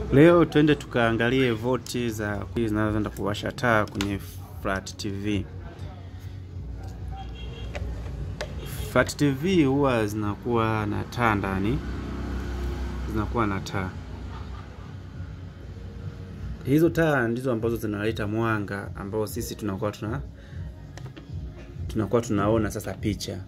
Leo twende tukaangalie voti za zinazoenda kuwasha taa kwenye flat TV. Flat TV huwa zinakuwa na taa ndani, zinakuwa na taa. Hizo taa ndizo ambazo zinaleta mwanga ambao sisi tunakuwa tuna tunakuwa tunaona sasa picha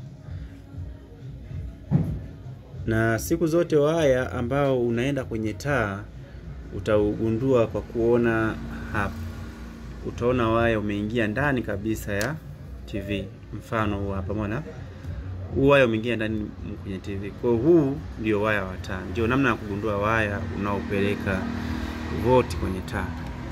na siku zote waya ambao unaenda kwenye taa utaugundua kwa kuona hapa. Utaona waya umeingia ndani kabisa ya TV. Mfano huu hapa, umeona huu waya umeingia ndani kwenye TV. Kwa huu ndio waya wa taa, ndio namna ya kugundua waya unaopeleka voti kwenye taa,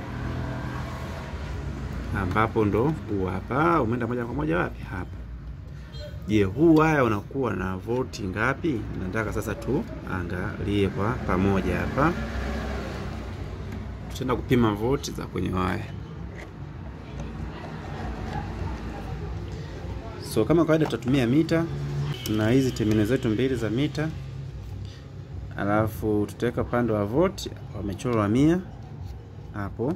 ambapo ndo huu hapa umeenda moja kwa moja wapi? Hapa. Je, huu waya unakuwa na voti ngapi? Nataka sasa tuangalie kwa pamoja hapa. Tutaenda kupima voti za kwenye waya. So kama kawaida tutatumia mita na hizi temene zetu mbili za mita, alafu tutaweka upande wa voti, wamechorwa mia hapo,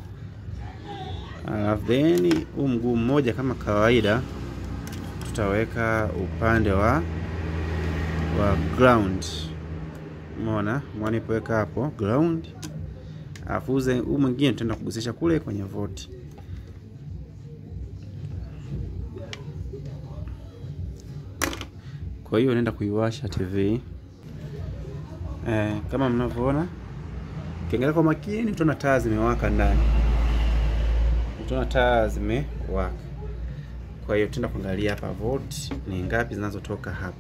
alafu then huu mguu mmoja kama kawaida tutaweka upande wa wa ground. Umeona mwanipoweka hapo ground, alafu huu mwingine tutaenda kugusisha kule kwenye voti. Kwa hiyo naenda kuiwasha TV eh, kama mnavyoona, ukiangalia kwa makini utaona taa zimewaka ndani, utaona taa zimewaka. Kwa hiyo tutaenda kuangalia hapa volt ni ngapi zinazotoka hapa.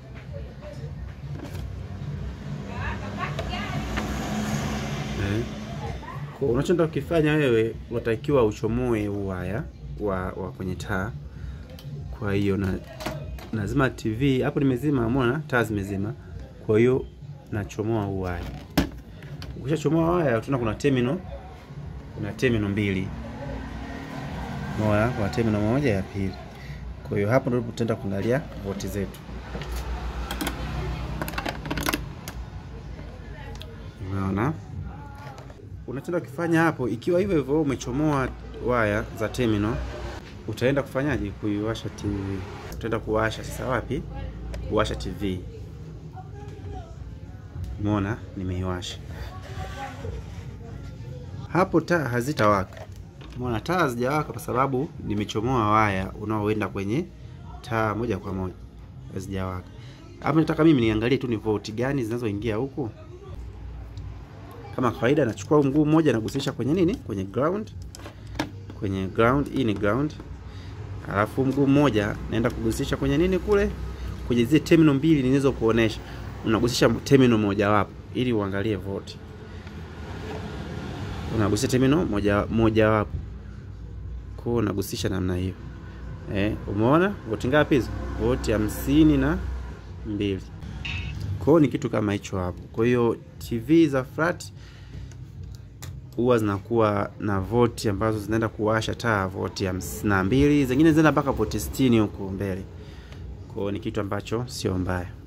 Eh, kwa unachoenda ukifanya wewe, unatakiwa uchomoe waya wa, wa kwenye taa. Kwa hiyo na nazima TV hapo, nimezima. Umeona taa zimezima, kwa hiyo nachomoa huu waya. Ukishachomoa waya, tuna kuna terminal, kuna terminal mbili, moja kwa terminal moja ya pili. Kwa hiyo hapo ndipo tutaenda kuangalia voti zetu. Umeona, unachoenda kufanya hapo, ikiwa hivyo hivyo umechomoa waya za terminal, utaenda kufanyaje? Kuiwasha TV. Utaenda kuwasha sasa wapi? Kuwasha TV. Umeona, nimeiwasha hapo, taa hazitawaka. Umeona, taa hazijawaka kwa sababu nimechomoa waya unaoenda kwenye taa moja kwa moja, hazijawaka. Hapo nataka mimi niangalie tu ni voti gani zinazoingia huku. Kama kawaida, nachukua mguu mmoja nagusisha kwenye nini, kwenye ground, kwenye ground. Hii ni ground, alafu mguu mmoja naenda kugusisha kwenye nini kule, kwenye zile terminal mbili nilizokuonesha. Unagusisha terminal moja wapo ili uangalie voti, unagusisha terminal moja moja wapo kwa unagusisha namna hiyo eh, umeona voti ngapi hizo? Voti hamsini na mbili. Kwa hiyo ni kitu kama hicho hapo. Kwa hiyo TV za flat huwa zinakuwa na voti ambazo zinaenda kuwasha taa voti hamsini na mbili, zingine zinaenda mpaka voti sitini huko mbele. Kwa hiyo ni kitu ambacho sio mbaya.